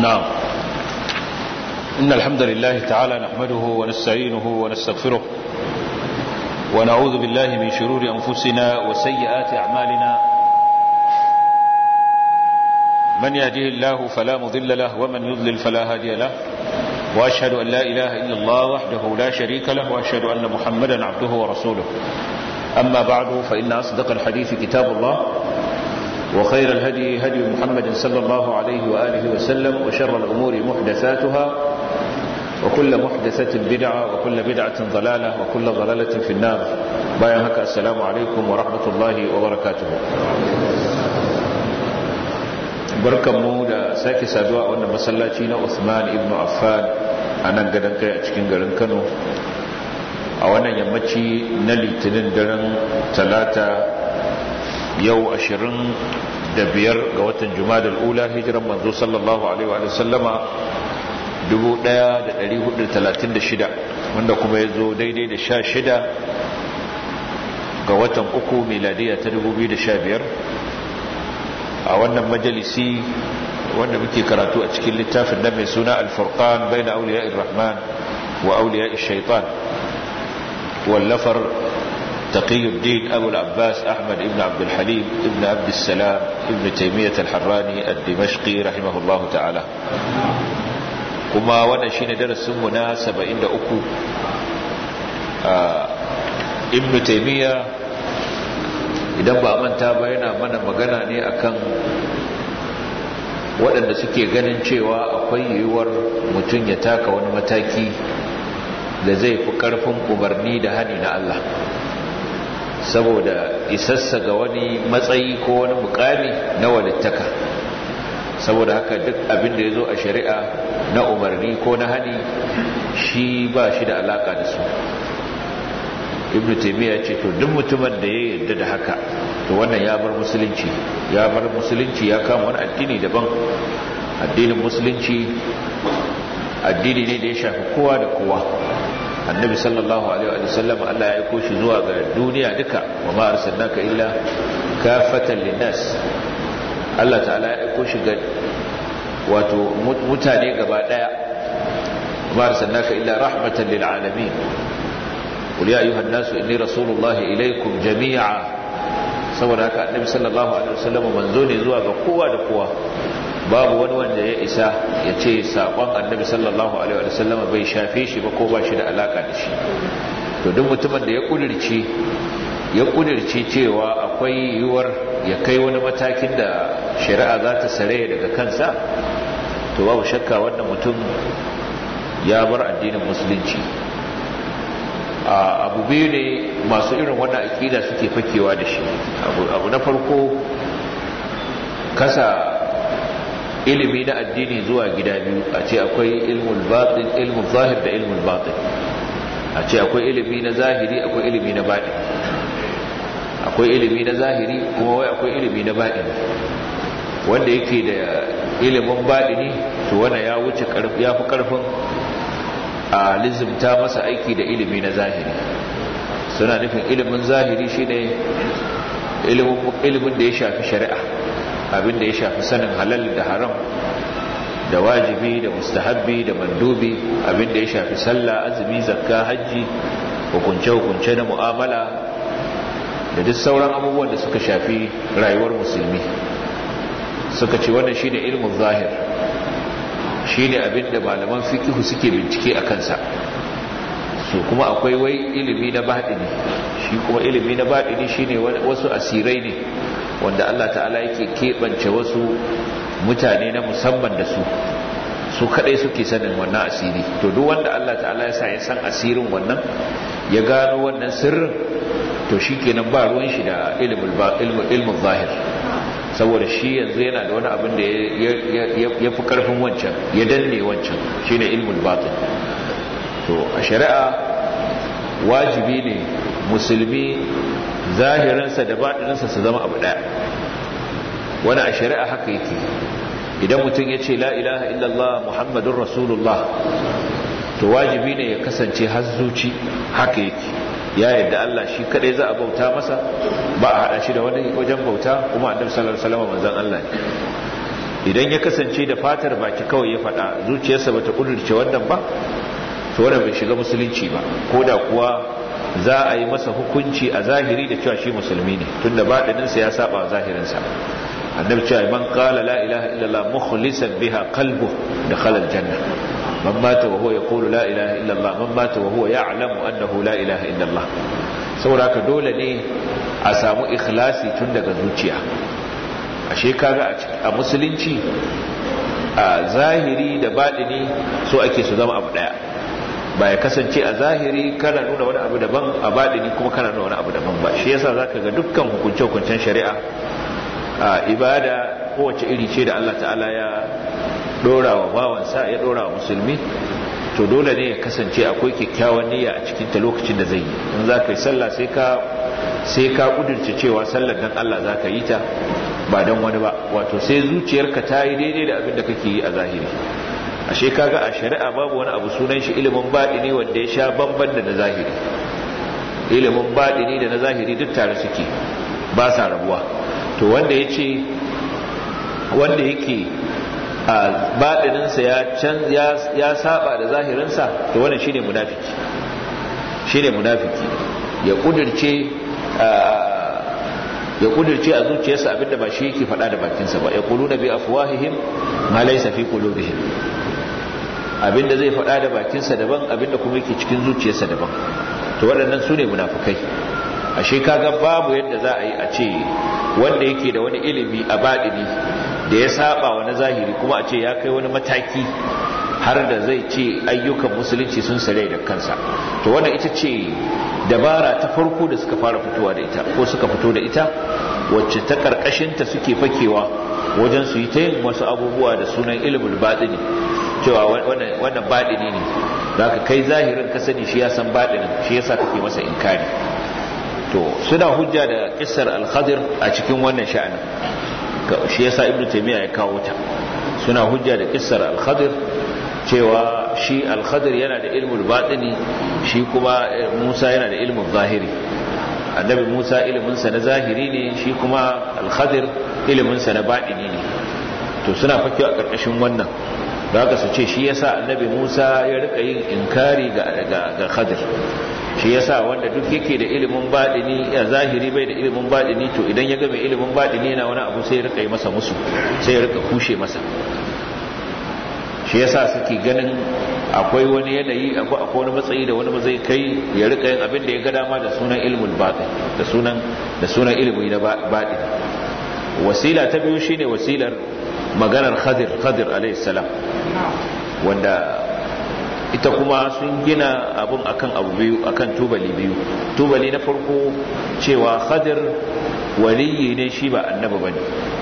نعم إن الحمد لله تعالى نحمده ونستعينه ونستغفره ونعوذ بالله من شرور أنفسنا وسيئات أعمالنا من يهده الله فلا مضل له ومن يضلل فلا هادي له وأشهد أن لا إله إلا الله وحده لا شريك له وأشهد أن محمدا عبده ورسوله أما بعد فإن أصدق الحديث كتاب الله وخير الهدي هدي محمد صلى الله عليه وآله وسلم وشر الأمور محدثاتها وكل محدثة بدعة وكل بدعة ضلالة وكل ضلالة في النار بايهك السلام عليكم ورحمة الله وبركاته barkanmu da sake saduwa a wannan masallaci na Usman ibn Affan a nan gadon kai a cikin garin Kano a wannan yammaci na litinin daren talata yau ashirin da biyar ga watan jumadal ula hijiran manzo sallallahu alaihi wa sallama 1436 wanda kuma ya zo daidai da sha shida ga watan uku miladiya ta 2015 a wannan majalisi wanda muke karatu a cikin littafin da mai suna alfurqan bai na auliya rahman wa auliya shaitan wallafar تقي الدين أبو العباس أحمد ابن عبد الحليم ابن عبد السلام ابن تيمية الحراني الدمشقي رحمه الله تعالى كما وانا شين درس منا سبعين دا أكو آه ابن تيمية idan ba manta ba yana mana magana ne akan waɗanda suke ganin cewa akwai yiwuwar mutum ya taka wani mataki da zai fi ƙarfin umarni da hani na Allah saboda isassa ga wani matsayi ko wani mukami na walittaka saboda haka duk abin da ya zo a shari'a na umarni ko na hani shi ba shi da alaka da su ibn taimiyya ce to duk mutumin da ya yarda da haka to wannan ya bar musulunci ya bar musulunci ya kama wani addini daban addinin musulunci addini ne da ya shafi kowa da kowa annabi sallallahu alaihi wa sallam Allah ya aiko shi zuwa ga duniya duka wa ma arsalnaka illa kafatan linnas Allah ta'ala ya aiko shi ga wato mutane gaba daya wa ma arsalnaka illa rahmatan lil alamin qul ya ayuha an-nas inni rasulullahi ilaykum jami'a saboda haka annabi sallallahu alaihi wa sallam manzo ne zuwa ga kowa da kowa babu wani wanda ya isa ya ce saƙon annabi sallallahu alaihi wa sallam bai shafe shi ba ko ba shi da alaka da shi to duk mutumin da ya kudirce ya kudirce cewa akwai yiwuwar ya kai wani matakin da shari'a za ta sare daga kansa to babu shakka wannan mutum ya bar addinin musulunci abu biyu ne masu irin wannan aƙida suke fakewa da shi abu na farko kasa ilimi na addini zuwa gida biyu a ce akwai ilmul batin ilmul zahir da ilmul batin a ce akwai ilimi na zahiri akwai ilimi na batin akwai ilimi na zahiri kuma wai akwai ilimi na batin wanda yake da ilimin batini to wanda ya wuce ya fi karfin a lizimta masa aiki da ilimi na zahiri suna nufin ilimin zahiri shine ilimin da ya shafi shari'a abin da ya shafi sanin halal da haram da wajibi da mustahabbi da mandubi abin da ya shafi sallah azumi zakka hajji hukunce-hukunce na mu'amala da duk sauran abubuwan da suka shafi rayuwar musulmi suka ce wannan shine ilmin zahir shine abin da malaman fikihu suke bincike a kansa su kuma akwai wai ilimi na baɗini shi kuma ilimi na baɗini shine wasu asirai ne wanda Allah ta'ala yake keɓance wasu mutane na musamman da su su kadai suke sanin wannan asiri to duk wanda Allah ta'ala ya sa ya san asirin wannan ya gano wannan sirrin to shi kenan ba ruwan shi da ilmin zahir saboda shi yanzu yana da wani abin da ya fi karfin wancan ya danne wancan shine ilmin batin to a shari'a wajibi ne musulmi zahirinsa da baɗininsa su zama abu ɗaya wani a shari'a haka yake idan mutum ya ce la ilaha illallah muhammadun rasulullah to wajibi ne ya kasance zuci haka yake ya yadda Allah shi kadai za a bauta masa ba a hada shi da wani wajen bauta kuma annabi sallallahu alaihi wasallam manzon Allah ne idan ya kasance da fatar baki kawai ya faɗa zuciyarsa bata kudurce wannan ba to wannan bai shiga musulunci ba ko da kuwa za a yi masa hukunci a zahiri da cewa shi musulmi ne tunda baɗininsa ya saba zahirinsa annabi cewa man qala la ilaha illallah mukhlisan biha qalbu dakhala aljanna man mata wa huwa yaqulu la ilaha illallah man mata wa huwa ya'lamu annahu la ilaha illallah saboda haka dole ne a samu ikhlasi tun daga zuciya ashe kaga a musulunci a zahiri da baɗini so ake su zama abu daya ba ya kasance a zahiri kana nuna wani abu daban a baɗini kuma kana nuna wani abu daban ba shi yasa zaka ga dukkan hukunce-hukuncen shari'a a ibada kowace iri ce da Allah ta'ala ya dora wa bawansa ya dora wa musulmi to dole ne ya kasance akwai kyakkyawan niyya a cikin ta lokacin da zai yi in za ka yi sallah sai ka sai ka kudurce cewa sallar dan Allah za ka yi ta ba dan wani ba wato sai zuciyarka ta yi daidai da abin da kake yi a zahiri ashe kaga a shari'a babu wani abu sunan shi ilimin baɗini wanda ya sha bamban da na zahiri ilimin baɗini da na zahiri duk tare suke ba sa rabuwa to wanda ya ce wanda yake a baɗininsa ya saba da zahirinsa to wannan shine munafiki shine munafiki ya kudirce ya kudirce a zuciyarsa abinda ba shi yake faɗa da bakinsa ba ya kulu na bi afwahihim ma laysa fi qulubihim abinda zai faɗa da bakinsa daban abinda kuma yake cikin zuciyarsa daban to waɗannan su ne munafukai ashe kaga babu yadda za a yi a ce wanda yake da wani ilimi a baɗini da ya saba wa na zahiri kuma a ce ya kai wani mataki har da zai ce ayyukan musulunci sun sare da kansa to wannan ita ce dabara ta farko da suka fara fitowa da ita ko suka fito da ita wacce ta karkashinta suke fakewa wajen su yi ta yin wasu abubuwa da sunan ilimin baɗini cewa wannan baɗini ne za ka kai zahirin ka sani shi ya san baɗinin shi yasa kake masa inkari to suna hujja da kissar al-khadir a cikin wannan sha'anin shi yasa ibnu taymiya ya kawo ta suna hujja da kissar al-khadir cewa shi al-khadir yana da ilmul batini shi kuma Musa yana da ilmul zahiri annabi Musa ilimin sa na zahiri ne shi kuma al-khadir ilimin sa na batini ne to suna fakewa a karkashin wannan zaka su ce shi yasa annabi Musa ya rika yin inkari ga ga khadir shi yasa wanda duk yake da ilimin baɗini ya zahiri bai da ilimin baɗini to idan ya ga mai ilimin baɗini yana wani abu sai ya rika yi masa musu sai ya rika kushe masa shi yasa suke ganin akwai wani yanayi akwai wani matsayi da wani zai kai ya rika yin abin da ya ga dama da sunan ilimin baɗin da sunan da sunan ilimi na baɗin wasila ta biyu shine wasilar maganar khadir khadir alayhi salam wanda ita kuma sun gina abun akan abu biyu akan tubali biyu tubali na farko cewa khadir waliyi ne shi ba annabi bane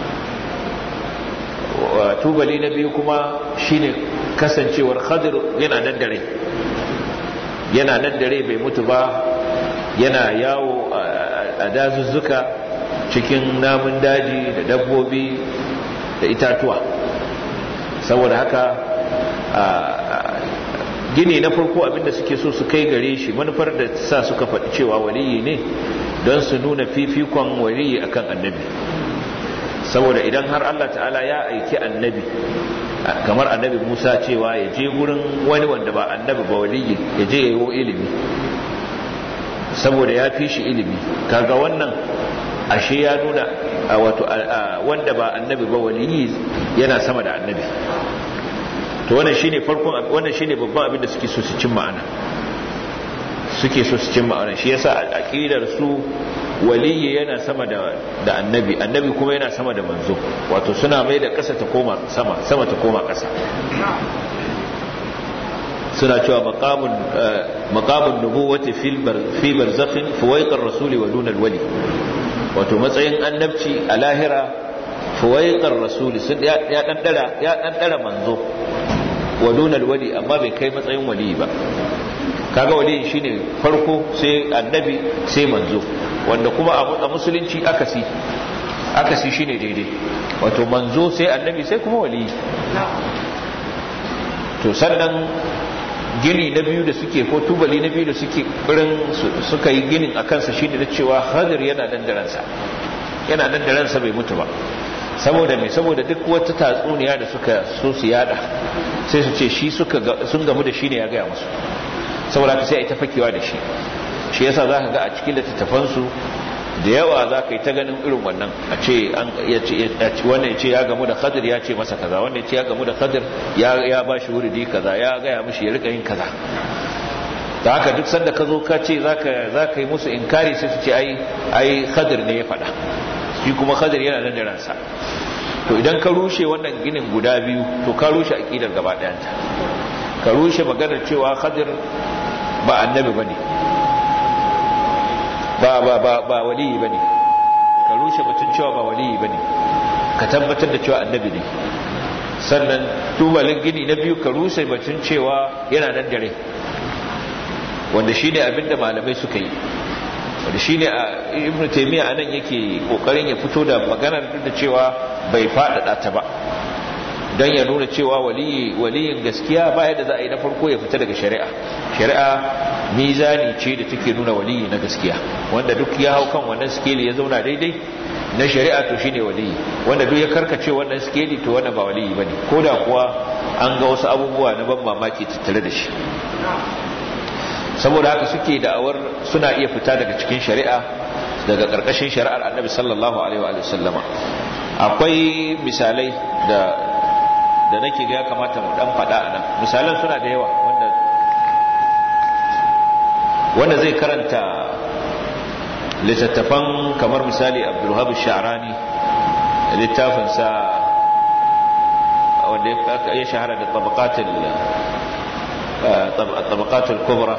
tubali na biyu kuma shine kasancewar khadir yana nan dare yana nan dare bai mutu ba yana yawo a dazuzzuka cikin namun daji da dabbobi da itatuwa saboda haka gini na farko abinda suke so su kai gare shi manufar da sa suka faɗi cewa waliyi ne don su nuna fifikon waliyi akan annabi saboda idan har Allah ta'ala ya aiki annabi kamar annabi Musa cewa ya je gurin wani wanda ba annabi ba waliyi ya je yayo ilimi saboda ya fi shi ilimi kaga wannan ashe ya nuna wato wanda ba annabi ba waliyi yana sama da annabi to wannan shine farkon wannan shine babban abin da suke so su cin ma'ana suke so su cin ma'ana shi yasa aqidar su waliyi yana sama da da annabi annabi kuma yana sama da manzo wato suna mai da ƙasa ta koma sama sama ta koma ƙasa suna cewa maqamun maqamun nubuwati fil fi barzakhin fuwaiqar rasuli wa dunal wali wato matsayin annabci a lahira fuwaiqar rasuli sun ya dan dara ya dan dara manzo wa dunal wali amma bai kai matsayin wali ba kaga wali shine farko sai annabi sai manzo wanda kuma a musulunci akasi akasi shine daidai wato manzo sai annabi sai kuma wali to sannan gini na biyu da suke ko tubali na biyu da suke birin suka yi ginin a kansa shine da cewa hadir yana nan da ransa yana nan da ransa bai mutu ba saboda me saboda duk wata tatsuniya da suka so su yada sai su ce shi suka sun gamu da shi ne ya gaya musu saboda ka sai a ita fakewa da shi shi yasa za ka ga a cikin littattafansu da yawa za ka yi ta ganin irin wannan a ce wannan ya ce ya gamu da khadir ya ce masa kaza wannan ya ce ya gamu da khadir ya ba shi wuridi kaza ya gaya mishi ya rika yin kaza da haka duk sanda ka zo ka ce za ka yi musu inkari sai su ce ai khadir ne ya faɗa shi kuma khadir yana nan da ransa to idan ka rushe wannan ginin guda biyu to ka rushe aƙidar gaba ɗayanta ka rushe maganar cewa khadir ba annabi ba ne ba ba ba ba waliyi bane ka rushe batun cewa ba waliyi bane ka tabbatar da cewa annabi ne sannan tubalin gini na biyu ka rushe batun cewa yana nan dare wanda shine abinda malamai suka yi wanda shine a ibnu taymiya anan yake kokarin ya fito da maganar da cewa bai faɗaɗa ta ba don ya nuna cewa waliyin gaskiya baya da za a yi na farko ya fita daga shari'a shari'a mizani ce da take nuna waliyi na gaskiya wanda duk ya hau kan wannan skeli ya zauna daidai na shari'a to shine waliyi wanda duk ya karkace wannan skeli to wannan ba waliyi bane ko da kuwa an ga wasu abubuwa na ban mamaki tattare da shi saboda haka suke da'awar suna iya fita daga cikin shari'a daga karkashin shari'ar annabi sallallahu alaihi wa sallama akwai misalai da da nake ga ya kamata mu dan faɗa a nan misalan suna da yawa wanda wanda zai karanta littattafan kamar misali abdulhab sha'rani littafinsa wanda ya shahara da tabaqatul kubra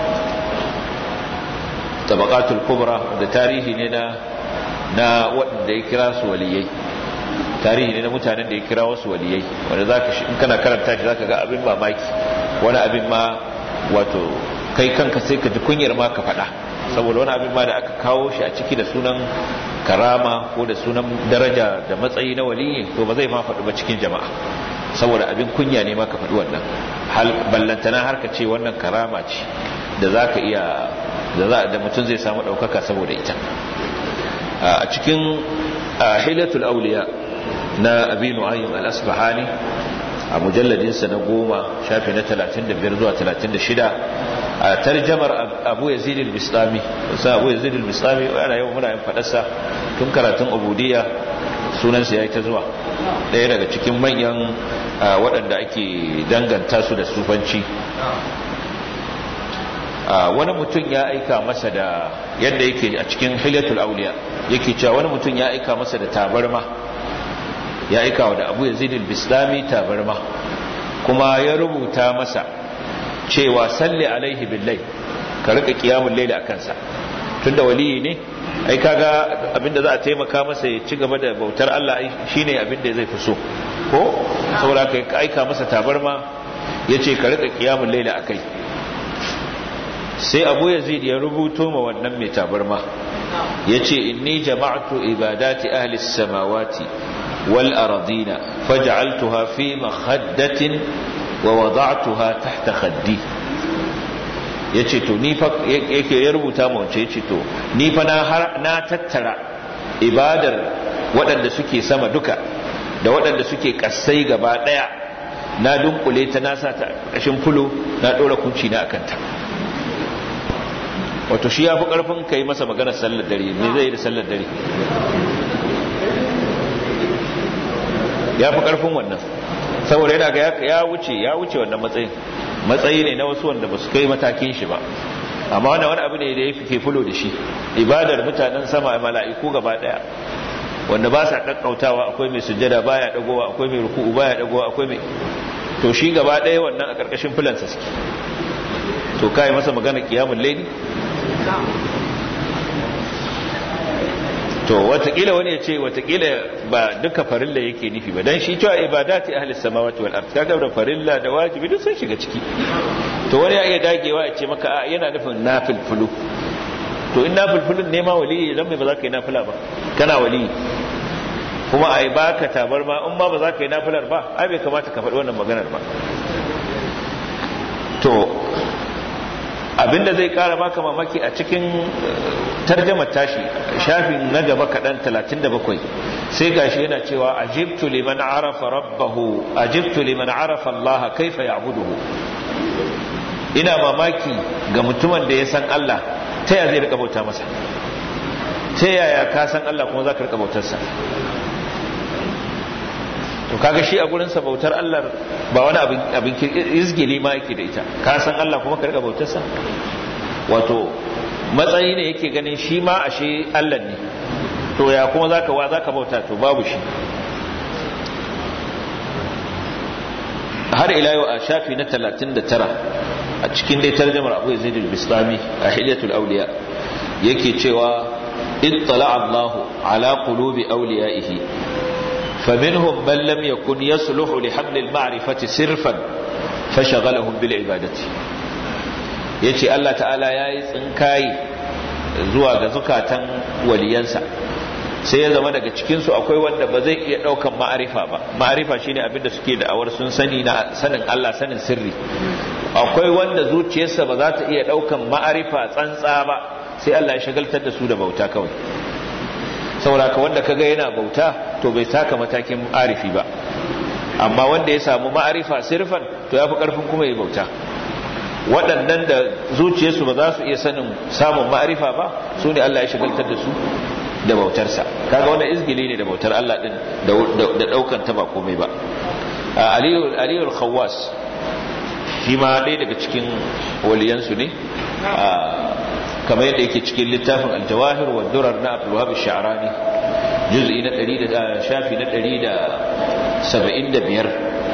tabaqatul kubra da tarihi ne na na waɗanda ya kira su waliyai tarihi ne na mutanen da ya kira wasu waliyai wanda zaka in kana karanta shi zaka ga abin mamaki wani abin ma wato kai kanka sai ka ji kunyar ma ka faɗa saboda wani abin ma da aka kawo shi a ciki da sunan karama ko da sunan daraja da matsayi na waliyi to ba zai ma faɗi ba cikin jama'a saboda abin kunya ne ma ka faɗi wannan hal ballantana har ka ce wannan karama ce da zaka iya da za da mutum zai samu ɗaukaka saboda ita a cikin hilatul auliya na abi nu'aym al-asbahani a mujalladinsa na goma shafi na 35 zuwa 36 a tarjamar abu yazid al-bistami sai abu yazid al-bistami ana yau muna yin fadarsa tun karatun ubudiyya sunansa yayi ta zuwa ɗaya daga cikin manyan waɗanda ake danganta su da sufanci wani mutum ya aika masa da yadda yake a cikin hilatul auliya yake cewa wani mutum ya aika masa da tabarma ya aika wa da abu yazid al-bislami tabarma kuma ya rubuta masa cewa salli alaihi billahi ka rika qiyamul layli akan sa tunda waliyi ne ai kaga abinda za a taimaka masa ya ci gaba da bautar Allah shine abinda zai fi so ko saboda ka aika masa tabarma yace ka rika qiyamul layli akai sai abu yazid ya rubuto ma wannan mai tabarma yace inni jama'tu ibadati ahli samawati wal ardina faj'altuha fi makhaddatin wa wada'tuha tahta khaddi yace to ni fa yake ya rubuta mu wace yace to ni fa na har na tattara ibadar waɗanda suke sama duka da waɗanda suke kasai gaba daya na dunkule ta na sa ta ƙashin fulo na ɗora kunci na akanta wato shi ya fi ƙarfin ka yi masa maganar sallar dare me zai yi da sallar dare ya fi ƙarfin wannan saboda yana ga ya wuce ya wuce wannan matsayin matsayi ne na wasu wanda ba su kai matakin shi ba amma wannan wani abu ne da ya fi fulo da shi ibadar mutanen sama mala'iku gaba daya wanda ba sa kakkautawa akwai mai sujjada baya dagowa akwai mai ruku'u baya dagowa akwai mai to shi gaba daya wannan a karkashin filansa suke to kai masa magana kiyamul layli to watakila wani ya ce watakila ba duka farilla yake nufi ba dan shi cewa ibadati ahli samawati wal ard kaga da farilla da wajibi duk sun shiga ciki to wani ya iya dagewa ya ce maka a yana nufin nafilfulu to in nafilfulun ne ma wali dan me ba za ka yi nafila ba kana wali kuma ai baka tabar ma in ma ba za ka yi nafilar ba ai bai kamata ka faɗi wannan maganar ba to abinda zai kara maka mamaki a cikin tarjamar tashi shafin na gaba kaɗan 37 sai gashi yana cewa ajibtu liman arafa rabbahu ajibtu liman arafa Allah kaifa ya'buduhu ina mamaki ga mutumin da ya san Allah ta yaya zai rika bauta masa ta yaya ka san Allah kuma za ka rika bautarsa to kaga shi a gurin sa bautar Allah ba wani abin abin izgili ma yake da ita ka san Allah kuma ka rika bautarsa wato matsayi ne yake ganin shi ma ashe Allah ne to ya kuma zaka wa zaka bauta to babu shi har ila yau a shafi na 39 a cikin dai tarjumar Abu Zaid al-Bistami a Hilyatul Awliya yake cewa ittala Allah ala qulubi awliyaihi فمنهم من لم يكن يصلح لحمل المعرفة صرفا فشغلهم بالعبادة yace Allah ta'ala ya yi tsinkayi zuwa ga zukatan waliyansa sai ya zama daga cikinsu akwai wanda ba zai iya ɗaukan ma'arifa ba ma'arifa shine abin da suke da'awar sun sani na sanin Allah sanin sirri akwai wanda zuciyarsa ba za ta iya ɗaukan ma'arifa tsantsa ba sai Allah ya shagaltar da su da bauta kawai sauraka wanda kaga yana bauta to bai taka matakin arifi ba amma wanda ya samu ma'arifa sirfan to ya fi ƙarfin kuma ya bauta waɗannan da zuciyarsu ba za su iya sanin samun ma'arifa ba su ne Allah ya shagaltar da su da bautarsa kaga wannan izgili ne da bautar Allah din da daukan ta ba komai ba Aliyu Aliyu al-Khawwas shi ma ɗaya daga cikin waliyansu ne kamar yadda yake cikin littafin al-Jawahir wa Durar na Abdul Wahab Sha'rani juz'i na 100 shafi na 175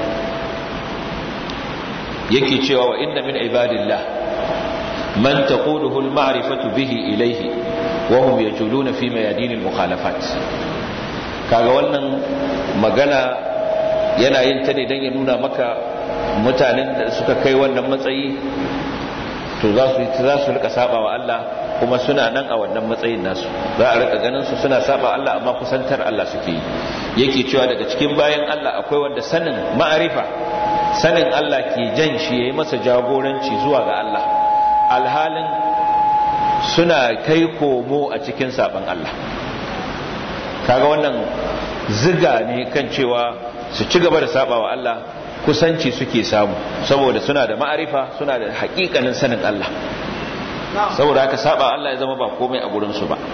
yake cewa wa inna min ibadillah man taquduhu al-ma'rifatu bihi ilayhi wa hum yajuluna fi mayadin al-mukhalafat kaga wannan magana yana yin ta ne dan ya nuna maka mutanen da suka kai wannan matsayi to za su za su rika saba wa Allah kuma suna nan a wannan matsayin nasu za a rika ganin su suna saba Allah amma kusantar Allah suke yi yake cewa daga cikin bayan Allah akwai wanda sanin ma'arifa sanin Allah ke jan shi yayi masa jagoranci zuwa ga Allah alhalin suna kai komo a cikin saban Allah kaga wannan ziga ne kan cewa su ci gaba da saba wa Allah kusanci suke samu saboda suna da ma'arifa suna da hakikanin sanin Allah saboda haka saba Allah ya zama ba komai a gurinsu ba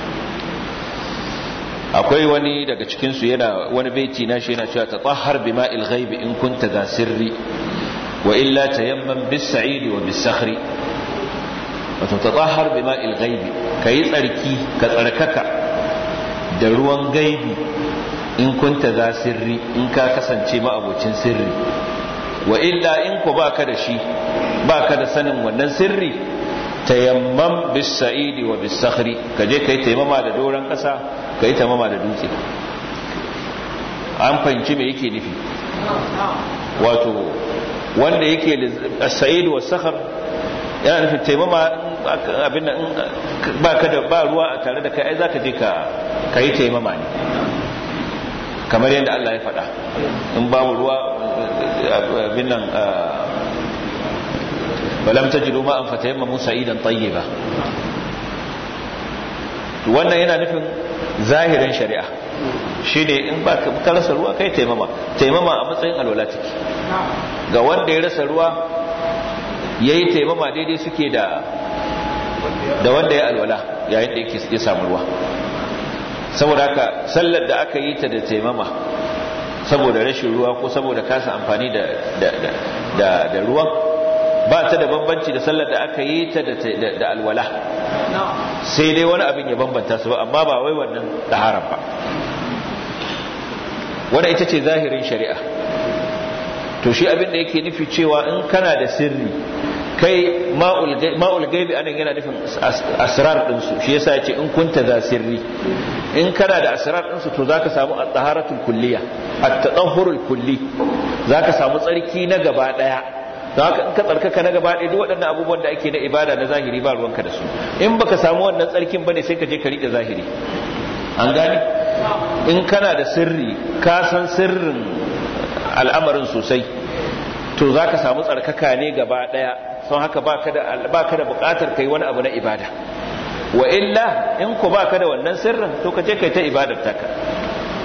akwai wani daga cikinsu yana wani baiti na shi yana cewa tatahhar bima'il ghaibi in kunta za sirri wa illa tayamman bis sa'idi wa bis sakhri wato tatahhar bima'il ghaibi kai tsarki ka tsarkaka da ruwan gaibi in kunta za sirri in ka kasance ma'abocin sirri wa illa in ku baka da shi baka da sanin wannan sirri tayammam bis sa'idi wa bis sakhri ka je kai taimama da doran kasa kai taimama da dutse an fahimci me yake nufi wato wanda yake as-sa'id wa sakhar yana nufin taimama abin nan baka da ba ruwa tare da kai ai zaka je ka kai taimama ne kamar yadda Allah ya faɗa in babu ruwa abin nan balam tajidu ma an fatayamma musa idan tayyiba wannan yana nufin zahirin shari'a shine in ba ka rasa ruwa kai taimama taimama a matsayin alwala take ga wanda ya rasa ruwa yayi taimama daidai suke da da wanda ya alwala yayin da yake ya samu ruwa saboda haka sallar da aka yi ta da taimama saboda rashin ruwa ko saboda kasa amfani da da da ruwan ba ta da bambanci da sallar da aka yi ta da alwala sai dai wani abin ya bambanta su ba amma ba wai wannan taharar ba wannan ita ce zahirin shari'a to shi abin da yake nufi cewa in kana da sirri kai ma'ul gaibi anan yana nufin asrar ɗinsu shi yasa ce in kunta za sirri in kana da asrar ɗinsu to zaka samu at-taharatul kulliya at-tatahhurul kulli zaka samu tsarki na gaba daya don haka in ka tsarkaka na gaba ɗaya duk waɗannan abubuwan da ake na ibada na zahiri ba ruwanka da su in baka samu wannan tsarkin bane sai ka je ka riƙe zahiri an gane in kana da sirri ka san sirrin al'amarin sosai to za ka samu tsarkaka ne gaba ɗaya sun haka ba ka da buƙatar kai wani abu na ibada wa illa in ku ba ka da wannan sirrin to ka je kai ta ibadar taka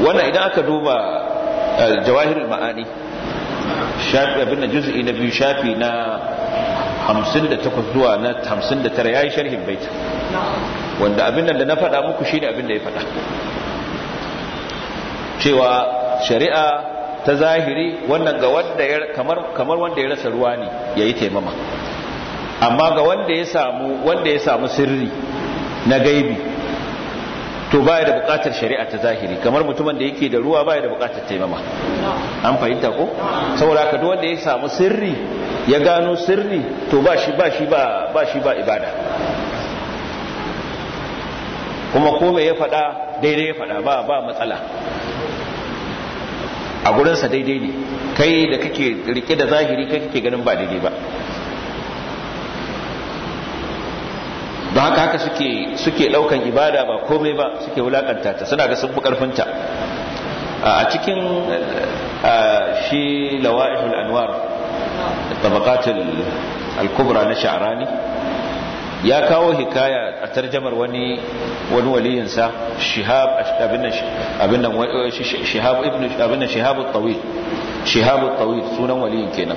wannan idan aka duba jawahirul ma'ani shafi abin da juz'i na biyu shafi na 58 zuwa na 59 yayi sharhin bait wanda abin da na faɗa muku shine abin da ya faɗa cewa shari'a ta zahiri wannan ga wanda ya kamar kamar wanda ya rasa ruwa ne yayi taimama amma ga wanda ya samu wanda ya samu sirri na gaibi to baya da bukatar shari'a ta zahiri kamar mutumin da yake da ruwa baya da bukatar taimama an fahimta ko saboda ka duk wanda ya samu sirri ya gano sirri to ba shi ba shi ba ba shi ba ibada kuma ko me ya faɗa daidai ya faɗa ba ba matsala a gurinsa daidai ne kai da kake rike da zahiri kai kake ganin ba daidai ba don haka haka suke suke daukan ibada ba komai ba suke wulakanta ta suna ga sun fi karfinta a cikin shi lawa'ihul anwar tabaqatul al-kubra na sha'rani ya kawo hikaya a tarjamar wani wani waliyinsa shihab abin abin shihab ibn abin shihab at-tawil shihab at-tawil sunan waliyin kenan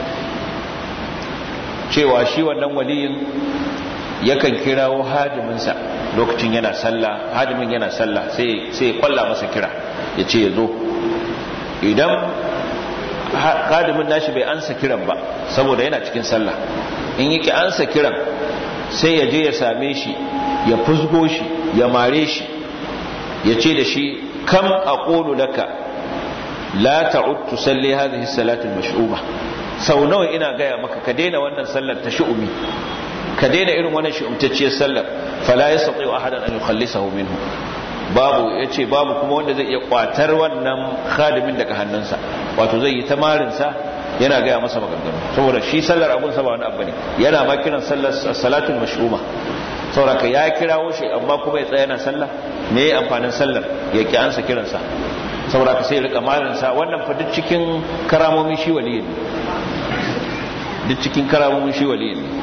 cewa shi wannan waliyin yakan kirawo hadiminsa lokacin yana sallah hadimin yana sallah sai sai ya kwalla masa kira ya ce ya zo idan hadimin nashi bai ansa kiran ba saboda yana cikin sallah in yake ansa kiran sai ya je ya same shi ya fusgo shi ya mare shi ya ce da shi kam aqulu laka la ta'ud tusalli hadhihi salatu al-mash'uma sau nawa ina gaya maka ka daina wannan sallar ta shu'umi ka daina irin wannan shi'umtacciyar sallar fala yastati ahadan an yukhallisahu minhu babu yace babu kuma wanda zai iya kwatar wannan khadimin daga hannunsa wato zai yi tamarinsa yana gaya masa maganganu saboda shi sallar abun sa ba wani abu ne yana ma kiran sallar salatul mash'uma saboda ka ya kirawo shi amma kuma ya tsaya yana sallah me yayi amfanin sallar ya ki ansa kiransa saboda ka sai ya rika marinsa wannan fa duk cikin karamomin shi waliyin duk cikin karamomin shi waliyin ne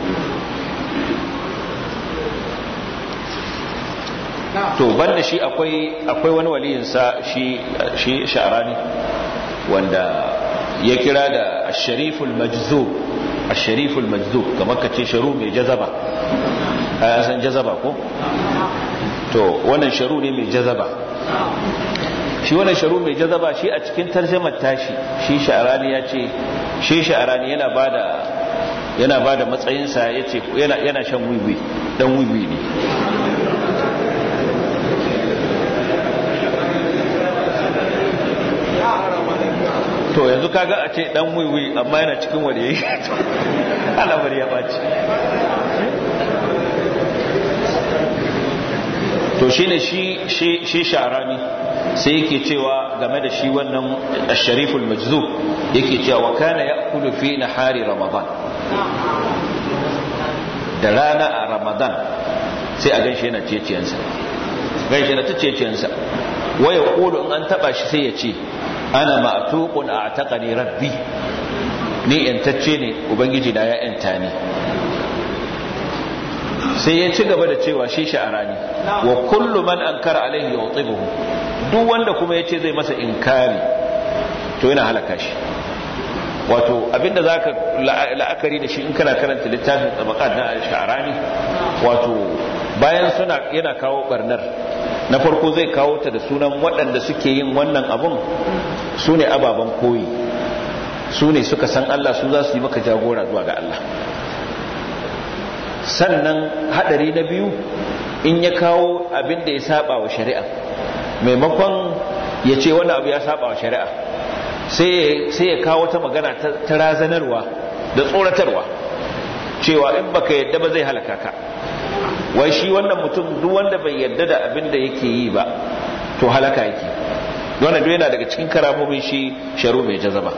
to banda shi akwai akwai wani waliyinsa shi shi sha'rani wanda ya kira da ash-shariful majzub ash-shariful majzub kamar kace sharu mai jazaba a san jazaba ko to wannan sharu ne mai jazaba shi wannan sharu mai jazaba shi a cikin tarjumar tashi shi sha'rani ya ce shi sha'rani yana bada yana bada matsayinsa yace yana yana shan wiwi dan wiwi ne to yanzu kaga a ce dan wiwi amma yana cikin wanda yake alamar ya baci to shine shi shi shi sha'rani sai yake cewa game da shi wannan ash-shariful majzub yake cewa wa kana ya'kulu fi nahari ramadan da rana a ramadan sai a ganshi yana ceciyansa ganshi yana ta ceciyansa waya kulu in an taba shi sai ya ce ana ma'tuqun a'taqani rabbi ni yantacce ne ubangiji na ya yanta ni sai ya ci gaba da cewa shi sha'arani wa kullu man ankara alaihi yutibuhu duk wanda kuma yace zai masa inkari to yana halaka shi wato abinda zaka la'akari da shi in kana karanta littafin tabaqat na sha'arani wato bayan suna yana kawo barnar na farko zai kawo ta da sunan waɗanda suke yin wannan abun su ne ababen koyi su ne suka san Allah su za su yi maka jagora zuwa ga Allah sannan hadari na biyu in ya kawo abin da ya saba wa shari'a maimakon ya ce wani abu ya saba wa shari'a sai ya kawo ta magana ta razanarwa da tsoratarwa cewa in baka yadda ba zai halaka ka wai shi wannan mutum duk wanda bai yadda da abin da yake yi ba to halaka yake wannan duk yana daga cikin karamomin shi sharu mai jazaba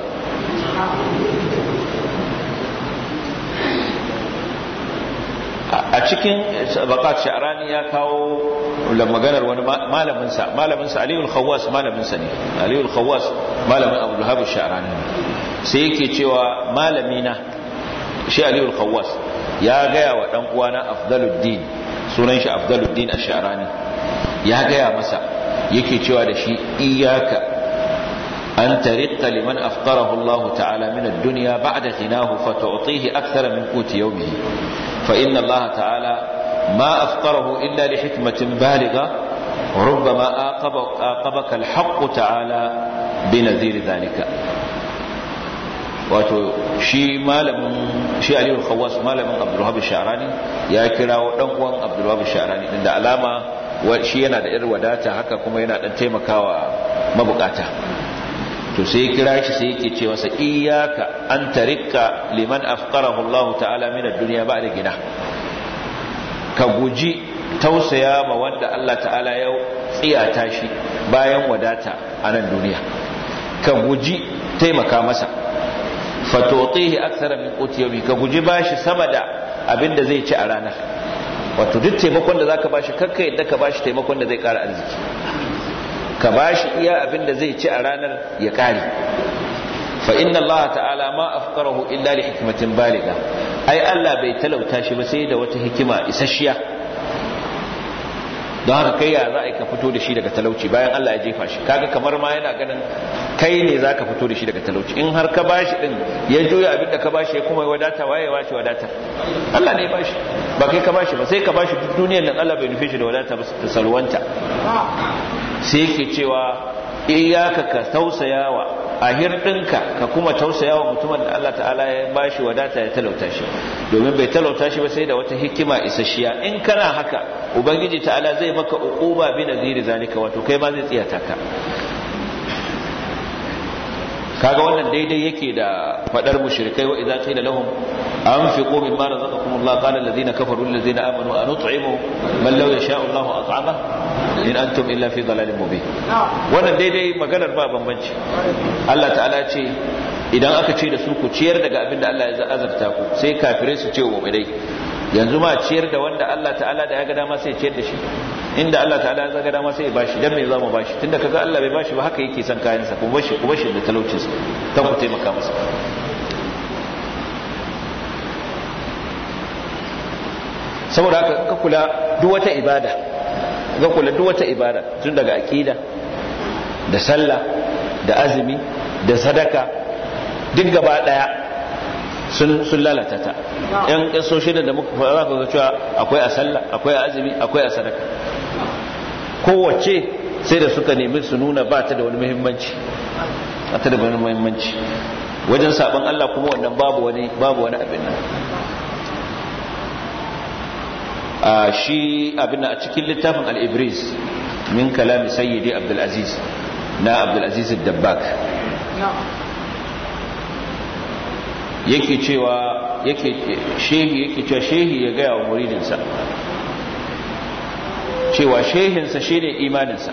a cikin bakat sha'rani ya kawo maganar wani malaminsa malaminsa aliyul khawwas malaminsa ne aliyul khawwas malamin abu luhabu sha'rani sai yake cewa malamina shi aliyul khawwas ya gaya wa dan uwana afdaluddin sunan shi afdaluddin ash-sha'rani ya gaya masa yake cewa da shi iyaka an tariqa liman afqarahu Allah ta'ala min ad-dunya ba'da ghinahu fatu'tihi akthara min quti yawmihi fa inna Allah ta'ala ma afqarahu illa li hikmatin baligha وربما آقبك, آقبك الحق تعالى بنذير ذلك wato shi malamin shi aliyu khawas malamin abdulwahab sha'rani ya kirawo dan uwan abdulwahab sha'rani din da alama shi yana da irin wadata haka kuma yana dan taimakawa mabukata to sai kira shi sai yake ce masa iyyaka an tarika liman afqarahu Allah ta'ala min ad-dunya ba'da gina ka guji tausaya ma wanda Allah ta'ala ya tsiyata shi bayan wadata a nan duniya ka guji taimaka masa fatotihi aksara min qutiyami ka guji bashi sama da abin da zai ci a ranar wato duk taimakon da zaka bashi kakka yadda ka bashi taimakon da zai kara arziki ka bashi iya abin da zai ci a ranar ya kare fa inna Allah ta'ala ma afqarahu illa li hikmatin baliga ai Allah bai talauta shi ba sai da wata hikima isasshiya don haka kai ya za a ka fito da shi daga talauci bayan Allah ya jefa shi kaga kamar ma yana ganin kai ne za ka fito da shi daga talauci in har ka bashi din ya juya abin da ka bashi ya kuma wadata waye ya bashi wadata Allah ne ya bashi ba kai ka bashi ba sai ka bashi duk duniyar nan Allah bai nufe shi da wadata ba ta salwanta sai yake cewa iyaka ka tausayawa a hirɗinka ka kuma tausayawa mutumin da Allah ta'ala ya bashi wadata ya talauta shi domin bai talauta shi ba sai da wata hikima isasshiya in kana haka ubangiji ta'ala zai maka uquba bi naziri zalika wato kai ma zai tsiyata ka kaga wannan daidai yake da fadar mushrikai wa idza qila lahum anfiqu mimma razaqakum Allah qala alladhina kafaru alladhina amanu anut'imu man law yasha'u Allah at'ama in antum illa fi dhalalin mubin wannan daidai maganar ba bambanci Allah ta'ala ce idan aka ce da su ku ciyar daga abin da Allah ya azarta ku sai kafirai su ce wa mu'minai yanzu ma ciyar da wanda Allah ta'ala da ya ga dama sai ciyar da shi inda Allah ta'ala ya ga dama sai ya bashi dan me za mu bashi tunda kaga Allah bai bashi ba haka yake son kayan sa kuma bashi kuma shi da talaucin sa ta ku taimaka masa saboda haka ka kula duk wata ibada ka kula duk wata ibada tun daga aqida da sallah da azumi da sadaka duk gaba daya sun lalata ta yan kasoshin da muka fara ka cewa akwai a sallah akwai a azumi akwai a sadaka kowace sai da suka nemi su nuna ba ta da wani muhimmanci ba ta da wani muhimmanci wajen sabon Allah kuma wannan babu wani babu wani abin nan a shi abin a cikin littafin al-ibris min kalami sayyidi abdul aziz na abdul aziz ad-dabbak yake cewa yake shehi yake cewa shehi ya gaya wa muridinsa cewa shehinsa shine imaninsa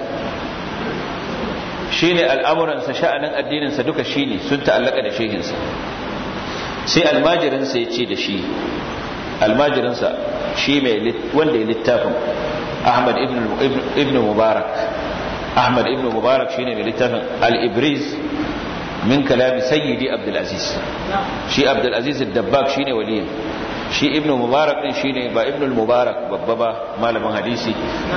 shine al'amuransa sha'anin addininsa duka shine sun ta'allaka da shehinsa sai almajirinsa ya ce da shi almajirinsa shi mai wanda ya littafin ahmad ibn mubarak ahmad ibn mubarak shine mai littafin al-ibriz min kalami sayyidi abdulaziz shi abdulaziz dabbak shine waliyin shi ibnu mubarak din shine ba ibnu mubarak babba ba malamin hadisi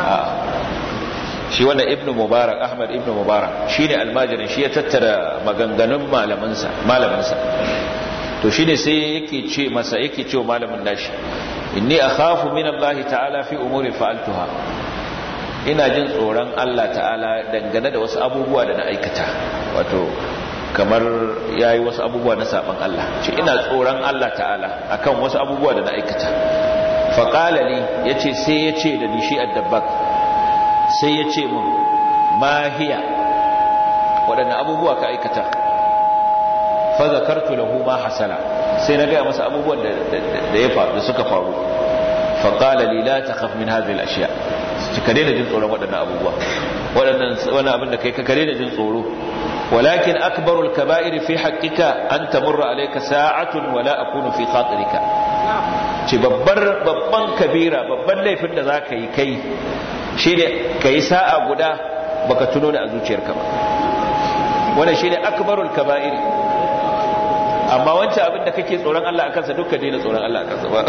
shi wannan ibnu mubarak ahmad ibnu mubarak shine almajirin shi ya tattara maganganun malaminsa malaminsa to shine sai yake ce masa yake ce malamin nashi inni akhafu min Allah ta'ala fi umuri fa'altuha ina jin tsoron Allah ta'ala dangane da wasu abubuwa da na aikata wato kamar ya yi wasu abubuwa na saban Allah ce ina tsoron Allah ta'ala akan wasu abubuwa da na aikata faƙala ne ya ce sai ya ce da nishi addabak sai ya ce mun mahiya waɗanne abubuwa ka aikata fazakartu lahu ma hasala sai na gaya masa abubuwan da ya faru da suka faru faƙala li la takhaf min hadhihi al-ashya ka daina jin tsoron waɗannan abubuwa waɗannan wannan abin da kai ka daina jin tsoro ولكن أكبر الكبائر في حقك أن تمر عليك ساعة ولا أكون في خاطرك ce babbar babban kabira babban laifin da za ka yi kai shi ne ka yi sa'a guda baka tuno da a zuciyarka ba wannan shi ne akbarul kaba'iri amma wancan abin da kake tsoron Allah a kansa dukka daina tsoron Allah a kansa ba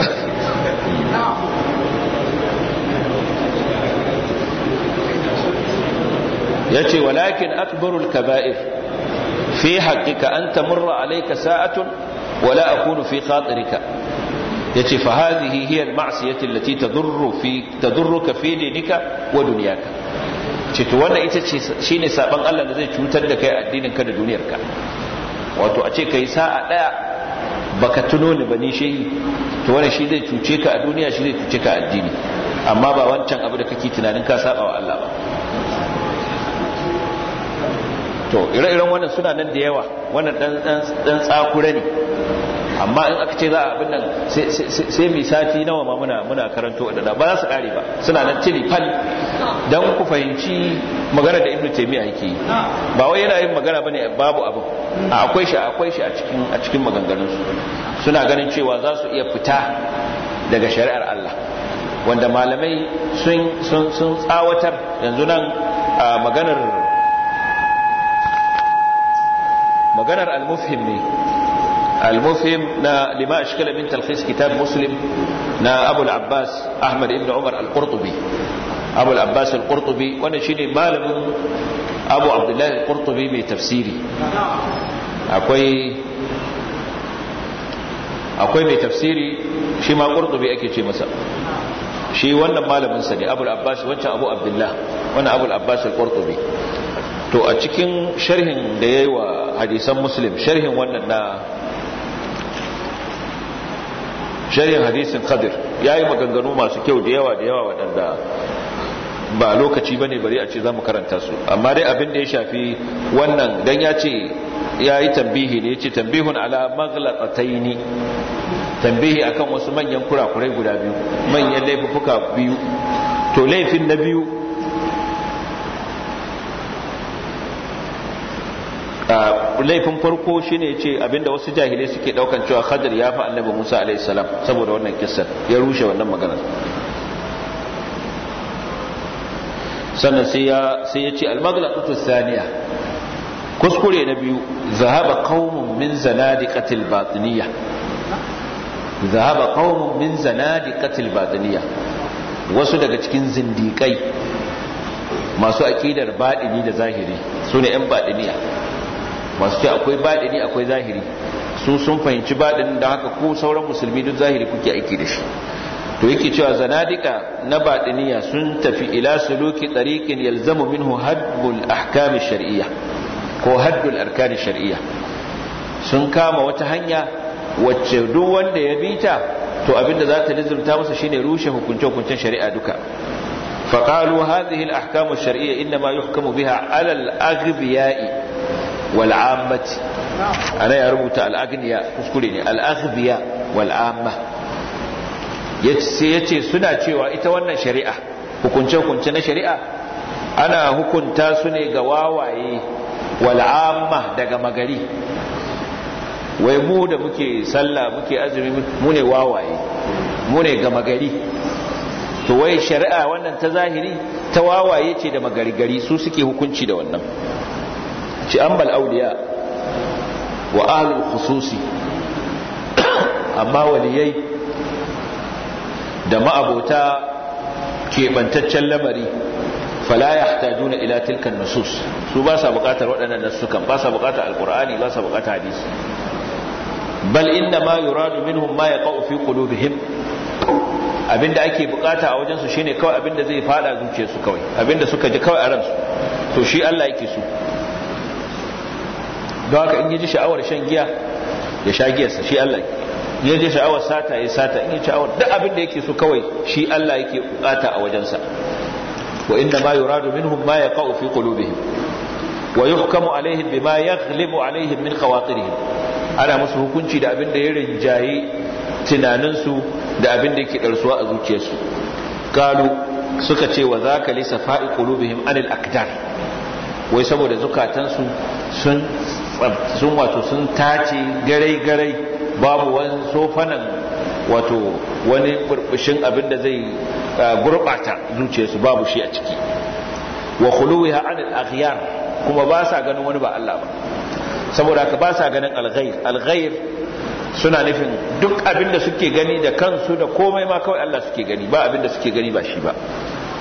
yace walakin akbarul kaba'ir fi haqqika an tamurra alayka sa'atun wala akunu fi khatirika yace fa hadhihi hiya al-ma'siyati allati tadurru fi tadurruka fi dinika wa dunyaka ce to wannan ita ce shine saban Allah da zai cutar da kai addinin ka da duniyarka wato a ce kai sa'a daya baka tuno ni bane shehi to wannan shi zai cuce ka a duniya shi zai cuce ka a addini amma ba wancan abu da kake tunanin ka saba wa Allah ba to ire-iren wannan suna nan da yawa wannan dan tsakura ne amma in aka ce za a abin nan sai mai sati nawa ma muna muna karanto da ba za su kare ba suna nan tili fal dan ku fahimci magana da ibnu taymiya yake yi ba wai yana yin magana bane babu abin a akwai shi akwai shi a cikin a cikin maganganun su suna ganin cewa za su iya fita daga shari'ar Allah wanda malamai sun sun sun tsawatar yanzu nan maganar maganar al-mufhim ne المفهم نا لما أشكل من تلخيص كتاب مسلم نا أبو العباس أحمد بن عمر القرطبي أبو العباس القرطبي وأنا شيني مالم أبو عبد الله القرطبي بتفسيري أكوي akwai mai tafsiri shi ma qurtubi ake ce masa shi wannan malamin sa ne abul abbas wancan abu abdullah wannan abul abbas al-qurtubi to a cikin sharhin da yayi wa hadisan muslim sharhin wannan na sharhin hadisin khadir ya yi maganganu masu kyau da yawa da yawa waɗanda ba lokaci ba ne bari a ce za mu karanta su amma dai abin da ya shafi wannan don ya ce ya yi tambihi ne ya ce tambihun ala maglatataini tambihi akan wasu manyan kurakurai guda biyu manyan laifuka biyu to laifin na biyu laifin farko shine ce abinda wasu jahilai suke daukan cewa Khadir ya fi Annabi Musa alaihi salam saboda wannan kissar ya rushe wannan magana sannan sai ya sai ya ce al-maghlaqatu thaniya kuskure na biyu zahaba qaumun min zanadiqatil batiniyya zahaba qaumun min zanadiqatil batiniyya wasu daga cikin zindikai masu aqidar badini da zahiri sune yan badiniya masu ce akwai baɗini akwai zahiri su sun fahimci baɗinin da haka ko sauran musulmi duk zahiri kuke aiki da shi to yake cewa zanadika na baɗiniya sun tafi ila suluki tariqin yalzamu minhu haddul ahkam shar'iyya ko haddul arkan shar'iyya sun kama wata hanya wacce duk wanda ya bita to abinda za ta lizurta masa shine rushe hukunce hukuncen shari'a duka فقالوا هذه الأحكام الشرعية إنما يحكم بها على الأغبياء والعامة أنا يا رب الأغنياء كسكوليني الأغبياء والعامة yace suna cewa ita wannan shari'a hukunce-hukunce na shari'a ana hukunta su ne ga wawaye wal'amma daga magari wai mu da muke sallah muke azumi mu ne wawaye mu ne ga magari to wai shari'a wannan ta zahiri ta wawaye ce da magari gari su suke hukunci da wannan ci ambal auliya wa ahlul khususi amma waliyai da ma'abota keɓantaccen lamari fala yahtajuna ila tilkan nusus su ba sa buƙatar waɗannan nasukan ba sa buƙatar alqur'ani ba sa buƙatar hadisi bal inna ma yuradu minhum ma yaqa'u fi qulubihim abinda ake bukata a wajensu shine kawai abinda zai fada zuciyarsu kawai abinda suka ji kawai a ransu to shi Allah yake so don haka in yi ji sha'awar shan giya ya sha giyarsa shi Allah ya ji sha'awar sata ya sata in yi sha'awar duk abin da yake so kawai shi Allah yake bukata a wajensa wa inna ma yuradu minhum ma yaqa'u fi qulubihim wa yuhkamu alaihim bima yaghlibu alaihim min khawatirihim ana musu hukunci da abin da ya rinjaye tunaninsu da abin da yake ɗarsuwa a zuciyarsu kalu suka ce wa zaka lisa fa'i qulubihim anil akdar wai saboda zukatansu sun sun wato sun tace garai garai babu wani sofanan wato wani burbushin abin da zai gurbata zuciyarsu babu shi a ciki wa khuluwiha anil akhyar kuma ba sa ganin wani ba Allah ba saboda haka ba sa ganin alghair alghair suna nufin duk abin da suke gani da kansu da komai ma kawai Allah suke gani ba abin da suke gani ba shi ba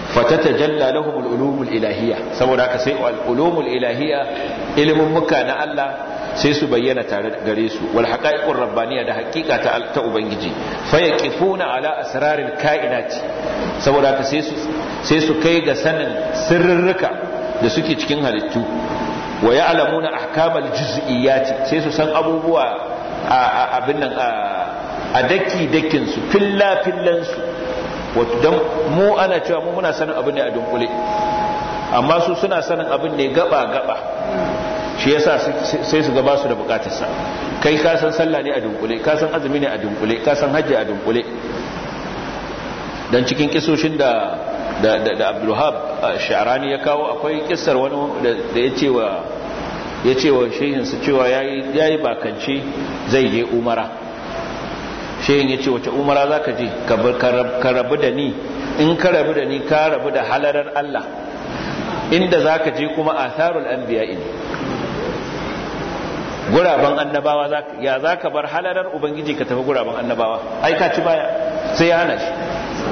fatatajalla lahum al-ulumul ilahiyya saboda haka sai al-ulumul ilahiyya ilimin muka na Allah sai su bayyana tare gare su wal haqa'iqur rabbaniyya da haqiqa ta ta ubangiji fa yaqifuna ala asraril kainati saboda haka sai su sai su kai ga sanin sirrurruka da suke cikin halittu wa ya'lamuna ahkamal juz'iyyati sai su san abubuwa abin nan a daki dakin su filla fillan su wato dan mu ana cewa mu muna sanin abin ne a dunkule amma su suna sanin abin ne gaba gaba shi yasa sai su gaba su da bukatarsa kai ka san sallah ne a dunkule ka san azumi ne a dunkule ka san hajji a dunkule dan cikin kisoshin da da da Abdulwahab Sha'rani ya kawo akwai kissar wani da ya ce wa ya ce wa shehin su cewa yayi yayi bakance zai je umara shehin ya ce wace umara zaka je ka rabu da ni in ka rabu da ni ka rabu da halarar Allah inda zaka je kuma atharul anbiya'i guraben annabawa ya za ka bar halarar ubangiji ka tafi guraben annabawa ai ka ci baya sai ya hana shi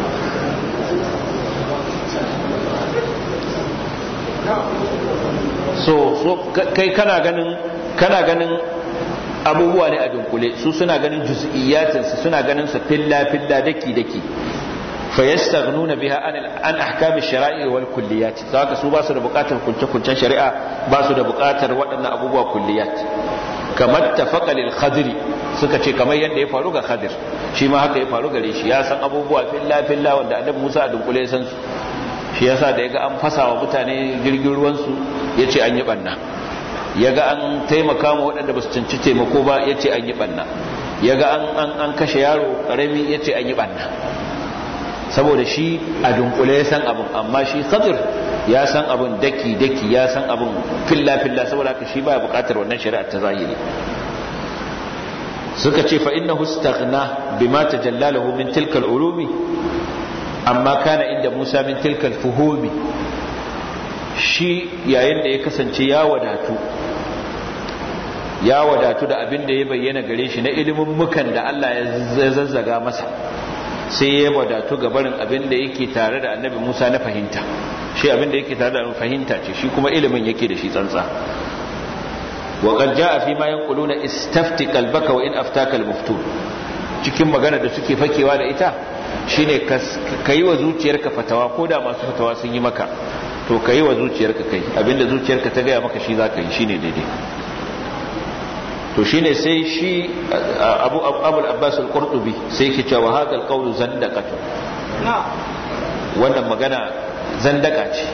so so kai kana ganin kana ganin abubuwa ne a dunkule su suna ganin juz'iyyatinsu suna ganin su filla filla daki daki fayastaghnuna biha an an ahkam ash-shara'i wal kulliyat saka su ba su da bukatar kunce-kuncen shari'a ba su da bukatar waɗannan abubuwa kulliyat kamar tafaqa lil khadri suka ce kamar yadda ya faru ga khadir shi ma haka ya faru gare shi ya san abubuwa filla filla wanda annabi Musa a dunkule ya san su shi yasa da yaga an fasa wa mutane jirgin ruwan su yace an yi banna yaga an taimaka ma waɗanda ba su canci taimako ba yace an yi banna yaga an an kashe yaro karami yace an yi banna saboda shi a dunkule ya san abin amma shi khadir ya san abin daki daki ya san abin filla filla saboda haka shi baya bukatar wannan shari'a ta zahiri suka ce fa innahu istaghna bima tajallalahu min tilka al-ulumi amma kana inda Musa min tilka al-fuhumi shi yayin da ya kasance ya wadatu ya wadatu da abin da ya bayyana gare shi na ilimin mukan da Allah ya zazzaga masa sai ya wadatu ga barin abin da yake tare da annabi Musa na fahimta shi abin da yake tare da fahimta ce shi kuma ilimin yake da shi tsantsa wa qad jaa fi ma yanquluna istafti qalbaka wa in aftaka al-muftun cikin magana da suke fakewa da ita shine ka yi wa zuciyarka fatawa ko da masu fatawa sun yi maka to ka yi wa zuciyarka kai abinda zuciyarka ta gaya maka shi za ka yi shine daidai to shine sai shi abu abul abbas al-qurtubi sai ke cewa hada al-qawlu zandaqatu wannan magana zandaka ce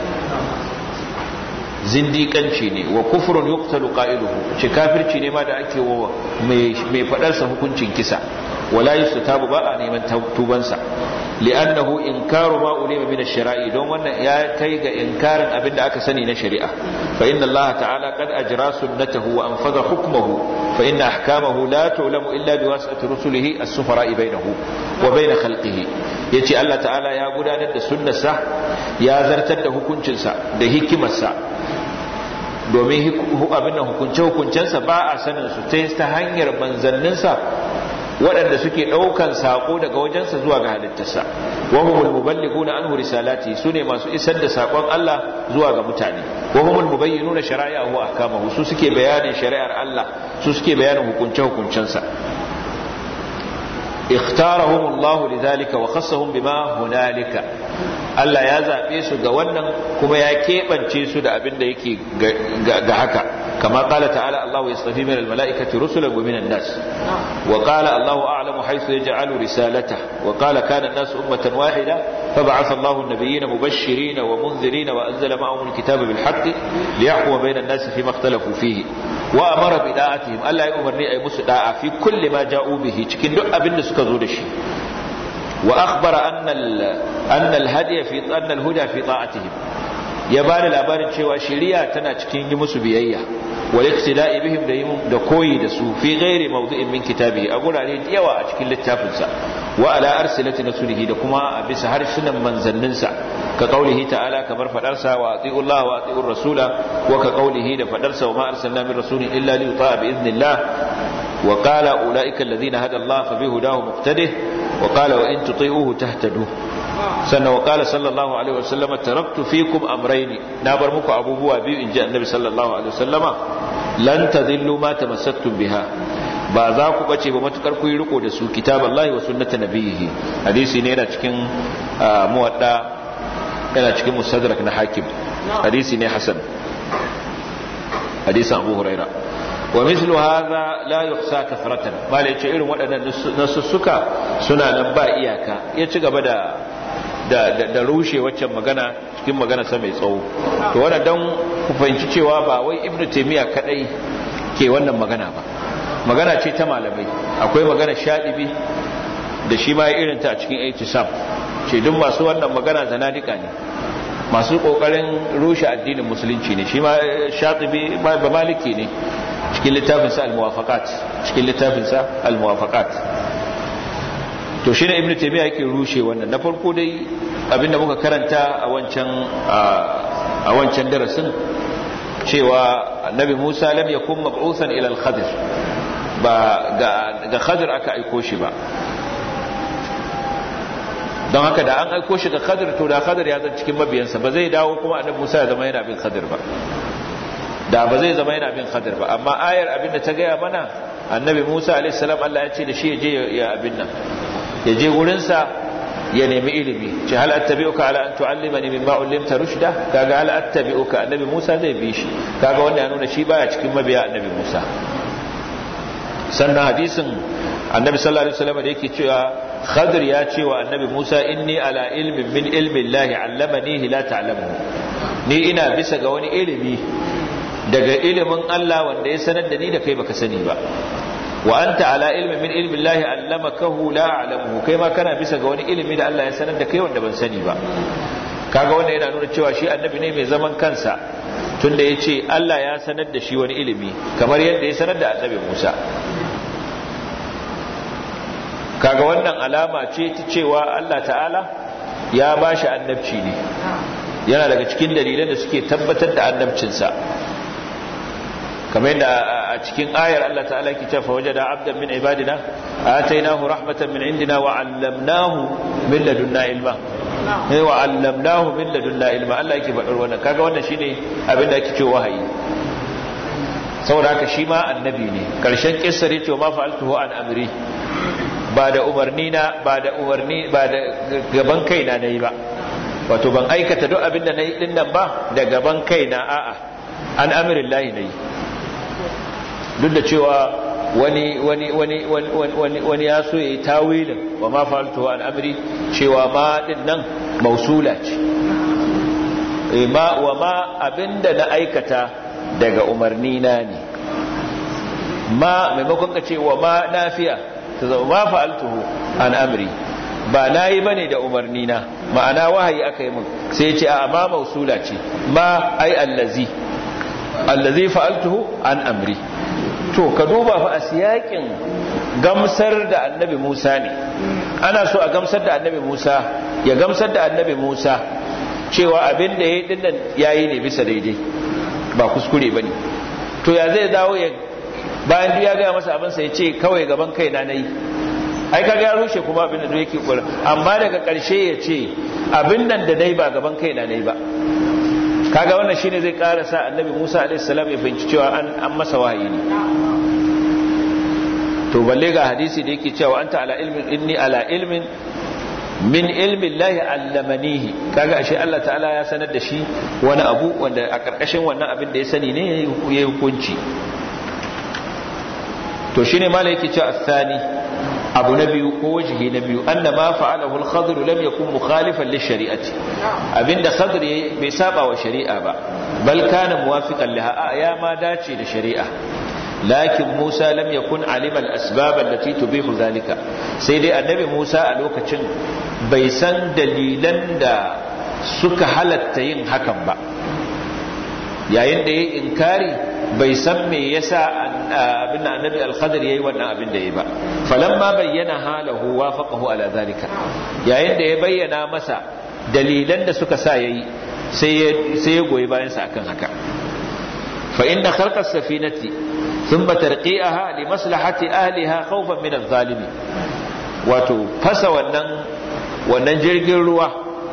zindiƙanci ne wa kufrun yuqtalu qa'iluhu ce kafirci ne ma da ake wa mai mai fadar sa hukuncin kisa wala yustatabu ba a neman tubansa li'annahu inkaru ma ulima min ash-shara'i don wannan ya kai ga inkarin abinda aka sani na shari'a fa inna Allah ta'ala qad ajra sunnatahu wa anfadha hukmahu fa inna ahkamahu la tu'lamu illa biwasitati rusulihi as-sufara'i bainahu wa bain khalqihi yace Allah ta'ala ya gudanar da sunnarsa ya zartar da hukuncinsa da hikimarsa domin abin nan hukunce-hukuncensa ba a sanin su ta hanyar manzanninsa waɗanda suke ɗaukan saƙo daga wajensa zuwa ga halittarsa wa humul muballighuna anhu risalati sune masu isar da saƙon Allah zuwa ga mutane wa humul mubayyinuna shara'i'ahu ahkamahu su suke bayanin shari'ar Allah su suke bayanin hukunce hukuncensa اختارهم الله لذلك وخصهم بما هنالك Allah ya zaɓe su ga wannan kuma ya keɓance su da abin da yake ga haka kama ƙala ta'ala Allah ya tsafi min almala'ikati rusulan wa minan nas wa qala Allah a'lamu haythu yaj'alu risalata wa qala kana an-nas ummatan wahida فبعث الله النبيين مبشرين ومنذرين وأنزل معهم الكتاب بالحق ليحكم بين الناس فيما اختلفوا فيه وأمر بداعتهم ألا يؤمرني أي مسداء في كل ما جاءوا به cikin duk abin da suka zo da shi وأخبر أن أن الهدي في أن الهدى في طاعتهم ya bani labarin cewa shari'a tana cikin yi musu biyayya wal iktida'i bihim da yin da koyi da su fi ghairi mawdu'in min kitabihi a gurare da yawa a cikin littafin sa wa ala arsilati rasulihi da kuma a bisa harsunan manzannin sa ka qaulihi ta'ala kamar fadar sa wa ati'u Allah wa ati'u rasula wa ka qaulihi da fadar sa wa ma arsalna min rasulin illa li yuta'a bi idnillah wa qala ulaika alladhina hada Allah fa bihudahu muqtadih wa qala wa in tuti'uhu tahtadu sannan wa qala sallallahu alaihi wasallam taraktu fikum amrayn na bar muku abubuwa biyu inji annabi sallallahu alaihi wasallama lan tadillu ma tamassaktum biha ba za ku bace ba matukar ku yi riko da su kitaballahi wa sunnata nabiyhi hadisi ne yana cikin muwadda yana cikin musadrak na hakim hadisi ne hasan hadisin abu huraira wa mislu hadha la yuhsa kathratan bale yace irin waɗannan nasussuka suna nan ba iyaka ya ci gaba da da da rushe waccan magana cikin magana sa mai tsawo to wannan dan ku fahimci cewa ba wai ibnu taymiya kadai ke wannan magana ba magana ce ta malamai akwai magana shadibi da shi ma irin ta a cikin aitisam ce duk masu wannan magana zanadika ne masu kokarin rushe addinin musulunci ne shi ma shatibi ba maliki ne cikin littafinsa al-muwafaqat cikin littafinsa al-muwafaqat to shi ne ibnu taymiya yake rushe wannan na farko dai abinda muka karanta a wancan a wancan darasin cewa annabi Musa lam yakun mab'uthan ila al-khadir ba ga ga khadir aka aiko shi ba don haka da an aiko shi ga khadir to da khadir ya zan cikin mabiyansa ba zai dawo kuma annabi Musa ya zama yana bin khadir ba da ba zai zama yana bin khadir ba amma ayar abin da ta gaya mana annabi Musa alaihi salam Allah ya ce da shi ya je ya abin nan ya je wurin sa ya nemi ilimi ce hal attabi'uka ala an tu'allimani mimma ullimta rushda kaga hal attabi'uka annabi Musa zai bi shi kaga wanda ya nuna shi baya cikin mabiya annabi Musa sannan hadisin annabi sallallahu alaihi wasallam da yake cewa khadir ya ce wa annabi Musa inni ala ilmin min ilmi Allah allamanihi la ta'lamuhu ni ina bisa ga wani ilimi daga ilimin Allah wanda ya sanar da ni da kai baka sani ba wa anta ala ilmin min ilmi Allah allamakahu la a'lamuhu kai ma kana bisa ga wani ilimi da Allah ya sanar da kai wanda ban sani ba kaga wanda yana nuna cewa shi annabi ne mai zaman kansa tunda yace Allah ya sanar da shi wani ilimi kamar yadda ya sanar da annabi Musa kaga wannan alama ce ta cewa Allah ta'ala ya bashi annabci ne yana daga cikin dalilan da suke tabbatar da annabcinsa kamar yadda a cikin ayar Allah ta'ala yake cewa wajada abdan min ibadina atainahu rahmatan min indina wa 'allamnahu min ladunna ilma eh wa 'allamnahu min ladunna ilma Allah yake faɗar wannan kaga wannan shine abin da ake cewa wahayi saboda haka shi ma annabi ne karshen kissar yace ma fa'altuhu an amri ba da umarni na ba da umarni ba da gaban kaina nayi ba wato ban aikata duk abin da nayi din nan ba da gaban kaina a'a an amrillahi nayi duk da cewa wani wani wani wani wani ya so yayi tawilin wa ma fa'altu an amri cewa ma din nan mausula ce eh ma wa ma abinda na aikata daga umarni na ne ma maimakon ka ce wa ma nafiya ta zama ma fa'altuhu an amri ba na yi ba ne da umarni na ma'ana wahayi aka yi mun sai ce a ma mausula ce ma ai allazi allazi fa'altuhu an amri to ka duba fa a siyakin gamsar da annabi Musa ne ana so a gamsar da annabi Musa ya gamsar da annabi Musa cewa abin da ya yi dinnan ya yi ne bisa daidai ba kuskure ba ne to ya zai dawo ya bayan duk ya gaya masa abinsa ya ce kawai gaban kai na na yi ai kaga ya rushe kuma abin da yake kula amma daga ƙarshe ya ce abin nan da dai ba gaban kai na na yi ba kaga wannan shine zai ƙara sa annabi Musa alaihi salam ya fahimci cewa an an masa wahayi ne to balle ga hadisi da yake cewa anta ala ilmin inni ala ilmin min ilmin lahi allamanihi kaga ashe Allah ta'ala ya sanar da shi wani abu wanda a karkashin wannan abin da ya sani ne ya yi hukunci to shine mala yake cewa athani abu na biyu ko wajihi na biyu anna ma fa'alahu al-khadr lam yakun mukhalifan lish-shari'ati abinda khadr bai saba wa shari'a ba bal kana muwafiqan laha ya ma dace da shari'a lakin Musa lam yakun alima al-asbab allati tubihu zalika sai dai annabi Musa a lokacin bai san dalilan da suka halatta yin hakan ba yayin da yayi inkari bai san me yasa abin annabi al-khadir yayi wannan abin da yayi ba falamma bayyana halahu wafaqahu ala zalika yayin da ya bayyana masa dalilan da suka sa yayi sai sai ya goyi bayan sa akan haka fa inna khalqa as-safinati ثم ترقيئها لمصلحة أهلها خوفا من الظالم wato fasa wannan wannan jirgin ruwa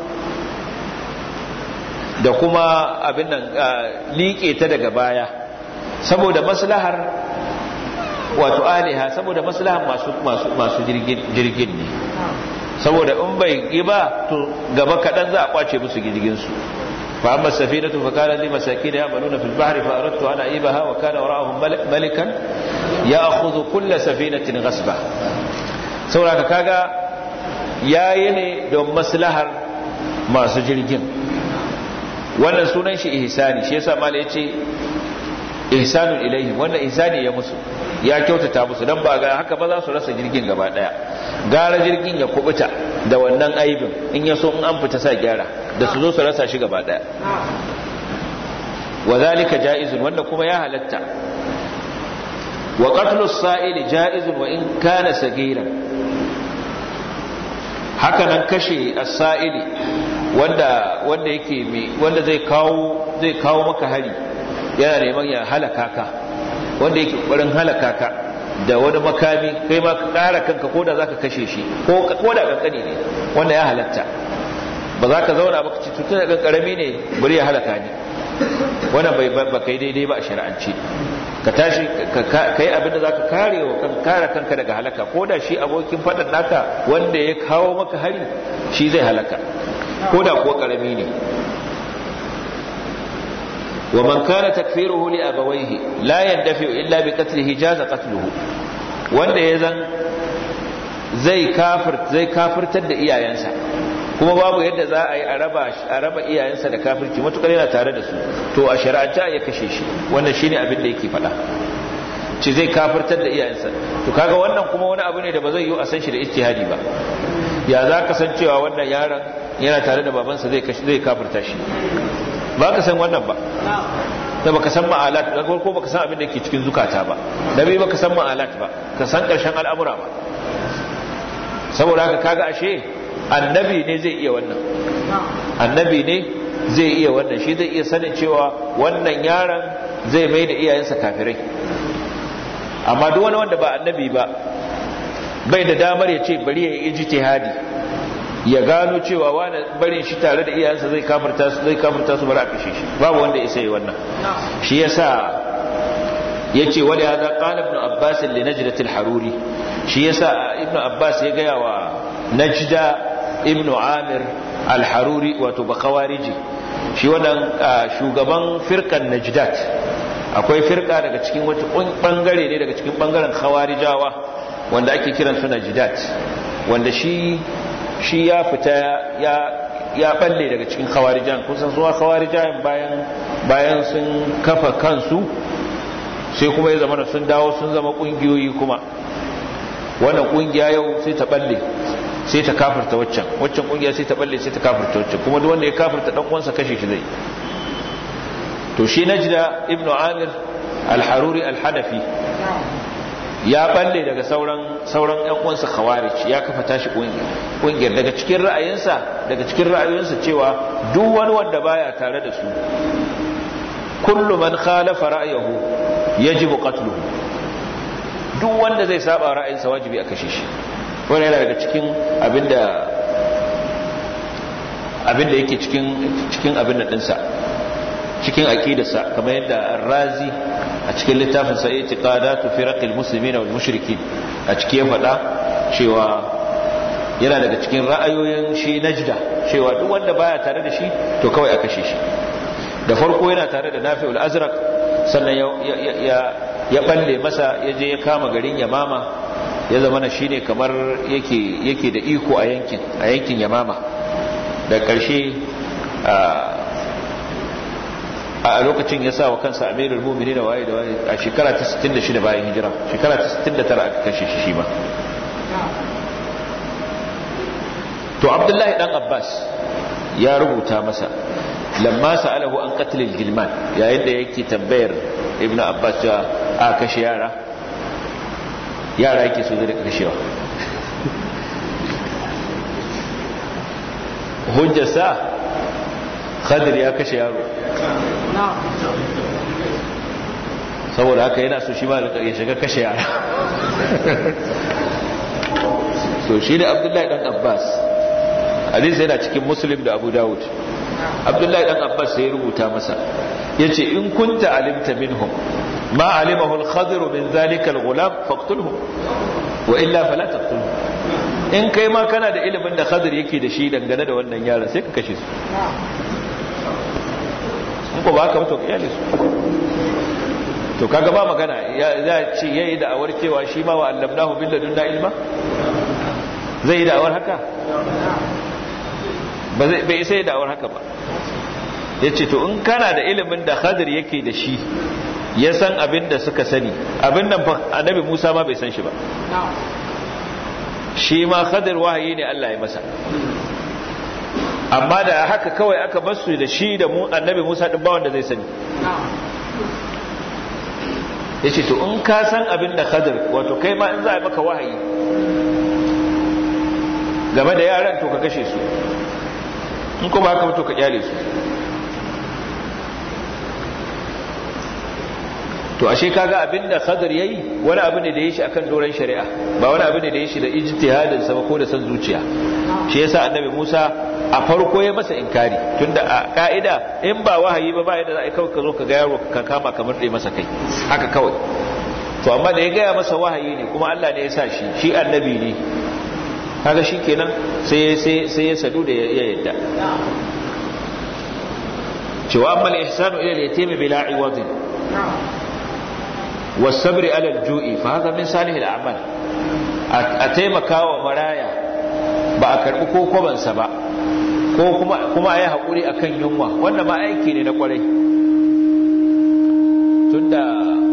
da kuma abin nan liƙe ta daga baya saboda maslahar wato aliha saboda maslahar masu masu masu jirgin ne saboda in bai yi ba to gaba kaɗan za a kwace musu jirgin su fa amma safinatu fa kana li masakin ya'maluna fil bahri fa aradtu an aibaha wa kana wara'ahum malikan ya'khudhu kull safinatin ghasba saboda kaga yayi ne don maslahar masu jirgin wannan sunan shi ihsani shi yasa mala yace ihsanun ilaihim wannan ihsani ya musu ya kyautata musu dan ba ga haka ba za su rasa jirgin gaba daya gara jirgin ya kubuta da wannan aibin in ya so in an fita sa gyara da su zo su rasa shi gaba daya wa zalika jaizun wanda kuma ya halatta wa qatlu as-sa'il jaizun wa in kana sagiran haka nan kashe as-sa'ili wanda wanda yake wanda zai kawo zai kawo maka hari yana neman ya halaka ka wanda yake ƙwarin halaka ka da wani makami kai ma ka ƙara kanka ko da za ka kashe shi ko da ƙanƙani ne wanda ya halatta ba za ka zauna baka ci tutun da ƙanƙarami ne bari ya halaka ni wannan bai ba kai daidai ba a shari'ance ka tashi ka yi abin da za ka kare wa kan kare kanka daga halaka ko da shi abokin faɗin naka wanda ya kawo maka hari shi zai halaka ko da kuwa ƙarami ne ومن كان تكفيره لأبويه لا يندفع إلا بقتله جاز قتله wanda ya zan zai kafir zai kafirtar da iyayensa kuma babu yadda za a yi a raba a raba iyayensa da kafirci matukar yana tare da su to a shari'anta ya kashe shi wannan shine abin da yake faɗa ci zai kafirtar da iyayensa to kaga wannan kuma wani abu ne da ba zai yi a san shi da ijtihadi ba ya za ka san cewa wannan yaron yana tare da babansa zai zai kafirta shi ba ka san wannan ba da baka san ma'alat da farko baka san abin da ke cikin zukata ba da bai baka san ma'alat ba ka san karshen al'amura ba saboda haka kaga ashe annabi ne zai iya wannan annabi ne zai iya wannan shi zai iya sanin cewa wannan yaron zai mai da iyayensa kafirai amma duk wani wanda ba annabi ba bai da damar ya ce bari ya yi ijtihadi ya gano cewa wani barin shi tare da iyayensa zai kafirta su zai kafirta su bari a kashe shi babu wanda ya sai wannan shi yasa yace wali hada qala ibn abbas li najdat al-haruri shi yasa ibn abbas ya gaya wa najda ibn amir al-haruri wato bakawariji shi wannan shugaban firkan najdat akwai firka daga cikin wata bangare ne daga cikin bangaren khawarijawa wanda ake kiran su najdat wanda shi shi ya fita ya ya balle daga cikin khawarijan kusan zuwa khawarijan bayan bayan sun kafa kansu sai kuma ya zama sun dawo sun zama kungiyoyi kuma wannan kungiya yau sai ta balle sai ta kafirta waccan waccan kungiya sai ta balle sai ta kafirta waccan kuma duk wanda ya kafirta dan uwansa kashe shi zai to shi najda ibnu amir al-haruri al-hanafi ya balle daga sauran sauran ƴan uwansa khawarij ya kafa tashi kungiyar daga cikin ra'ayinsa daga cikin ra'ayoyinsa cewa duk wani wanda baya tare da su kullu man khalafa ra'ayahu yajibu qatluhu duk wanda zai saba ra'ayinsa wajibi a kashe shi wannan yana daga cikin abinda abinda yake cikin cikin abin da dinsa cikin aqidarsa kamar yadda Ar-Razi a cikin littafin sa I'tiqadatu firaqil muslimin wal mushrikin a cikin ya faɗa cewa yana daga cikin ra'ayoyin shi Najda cewa duk wanda baya tare da shi to kawai a kashe shi da farko yana tare da Nafi'ul Azraq sannan ya ya ya balle masa ya je ya kama garin Yamama ya zama na shine kamar yake yake da iko a yankin a yankin Yamama da ƙarshe a lokacin ya sa wa kansa amirul mumini da waye da waye a shekara ta 66 bayan hijira shekara ta 69 aka kashe shi shi ma to abdullahi dan abbas ya rubuta masa lamma sa'alahu an qatl al-gilman yayin da yake tambayar ibnu abbas cewa a kashe yara yara yake so zai kashewa hujjarsa khadir ya kashe yaro saboda haka yana so shi ma ya shiga kashe yara so shi ne abdullahi dan abbas hadisi yana cikin muslim da abu dawud abdullahi dan abbas sai rubuta masa yace in kunta alimta minhum ma alimahu al-khadir min zalika al-ghulam faqtulhum wa illa fala taqtulhum in kai ma kana da ilimin da khadir yake da shi dangane da wannan yaron sai ka kashe su in ko ba ka mutu kiyale su to kaga ba magana ya ce yayi da awar cewa shi ma wa allamnahu bil ladunna ilma zai yi da awar haka ba zai bai sai da awar haka ba yace to in kana da ilimin da khadir yake da shi ya san abin da suka sani abin nan fa annabi Musa ma bai san shi ba shi ma khadir wahayi ne Allah ya masa amma da haka kawai aka basu da shi da mu annabi Musa din ba wanda zai sani yace to in ka san abin da khadir wato kai ma in za a maka wahayi game da yaran to ka kashe su in kuma haka to ka kyale su to ashe kaga abinda Khadir yayi wani abu ne da yayi shi akan doran shari'a ba wani abu ne da yayi shi da ijtihadin sa ko da san zuciya shi yasa annabi Musa a farko ya masa inkari tunda a ka'ida in ba wahayi ba ba yadda za a kawai ka zo ka ga yaro ka kama kamar dai masa kai haka kawai to amma da ya gaya masa wahayi ne kuma Allah ne ya sa shi shi annabi ne kaga shikenan sai sai sai ya sadu da ya yadda cewa amma al-ihsanu ila al-yatim bila iwadin والصبر على الجوع فهذا من صالح الاعمال ataimakawa maraya ba a karbi ko kwabansa ba ko kuma kuma ayi hakuri akan yunwa wannan ma aiki ne na kwarai tunda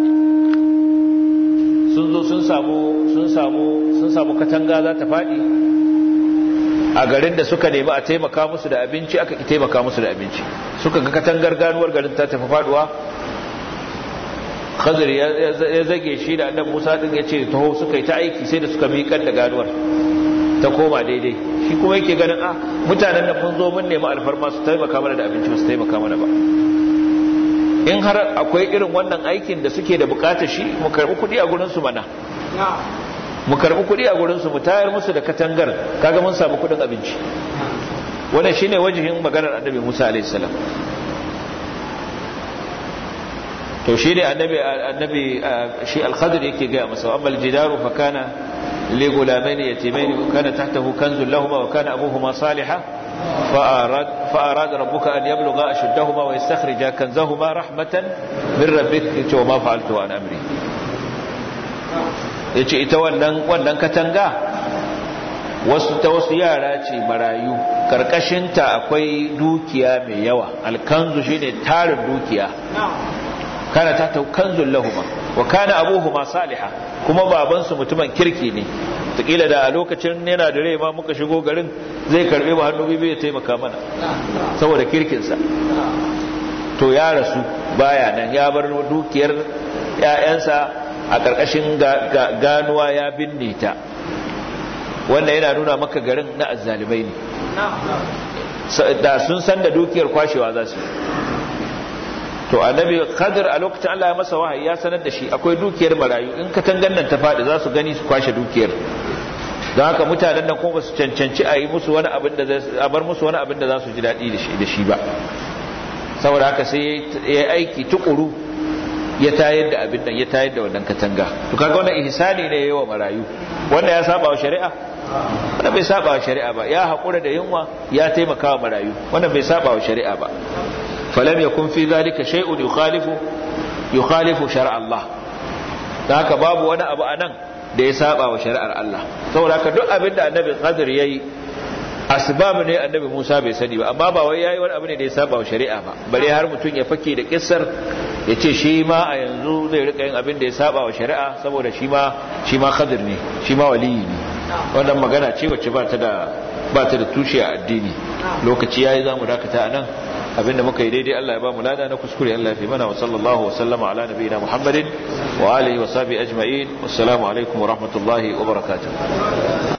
sun zo sun samu sun samu sun samu katanga za ta fadi a garin da suka nemi a taimaka musu da abinci aka ki taimaka musu da abinci suka ga katangar ganuwar garin ta tafi faduwa khadir ya zage shi da annabi Musa din ya ce taho suka yi ta aiki sai da suka miƙar da ganuwar ta koma daidai shi kuma yake ganin a mutanen da mun zo mun nemi alfarma su taimaka mana da abinci su taimaka mana ba in har akwai irin wannan aikin da suke da bukatar shi mu karbi kuɗi a gurin su mana mu karbi kuɗi a gurin su mu tayar musu da katangar kaga mun samu kuɗin abinci wannan shine wajihin maganar annabi Musa alaihi salam to shi ne annabi annabi shi al-khadir yake ga masa amma al-jidaru fa kana li gulamaini yatimaini kana tahtahu kanzun lahumma wa kana abuhuma salihan fa arad fa arad rabbuka an yablugha ashuddahuma wa yastakhrija kanzahuma rahmatan min rabbik to ma fa'altu an amri yace ita wannan wannan katanga wasu ta wasu yara ce marayu karkashinta akwai dukiya mai yawa alkanzu shine tarin dukiya kana ta ta kanzun lahuma wa kana abuhuma saliha kuma babansu mutumin kirki ne takila da a lokacin yana da rai ma muka shigo garin zai karbe mu hannu biyu ya taimaka mana saboda kirkinsa to ya rasu baya nan ya bar dukiyar ƴaƴansa a ƙarƙashin ganuwa ya binne ta wannan yana nuna maka garin na azzalimai ne da sun san da dukiyar kwashewa za su to annabi khadir a lokacin Allah ya masa wahayi ya sanar da shi akwai dukiyar marayu in ka tangan nan ta faɗi za su gani su kwashe dukiyar don haka mutanen nan kuma su cancanci a yi musu wani abin da a bar musu wani abin da za su ji daɗi da shi ba saboda haka sai ya aiki tukuru ya tayar da abin nan ya tayar da wannan katanga to kaga wannan ihsani ne yawa marayu wanda ya saba wa shari'a wannan bai saba wa shari'a ba ya haƙura da yunwa ya taimaka wa marayu wannan bai saba wa shari'a ba فلم يكن في ذلك شيء يخالف يخالف شرع الله haka babu wani abu anan da ya saba wa shari'ar Allah saboda haka duk abin da annabi Khadir yayi asbab ne annabi Musa bai sani ba amma ba wai yayi wani abu ne da ya saba wa shari'a ba bare har mutum ya fake da kissar ya ce shi ma a yanzu zai rika yin abin da ya saba wa shari'a saboda shi ma shi ma Khadir ne shi ma waliyi ne wannan magana ce wacce ba ta da ba ta da tushe a addini lokaci yayi zamu dakata anan abinda muka yi daidai Allah ya ba mu lada na kuskure Allah ya fi mana wa sallallahu wa sallama ala nabiyina Muhammadin wa alihi wa sahbihi ajma'in wassalamu alaikum wa rahmatullahi wa barakatuh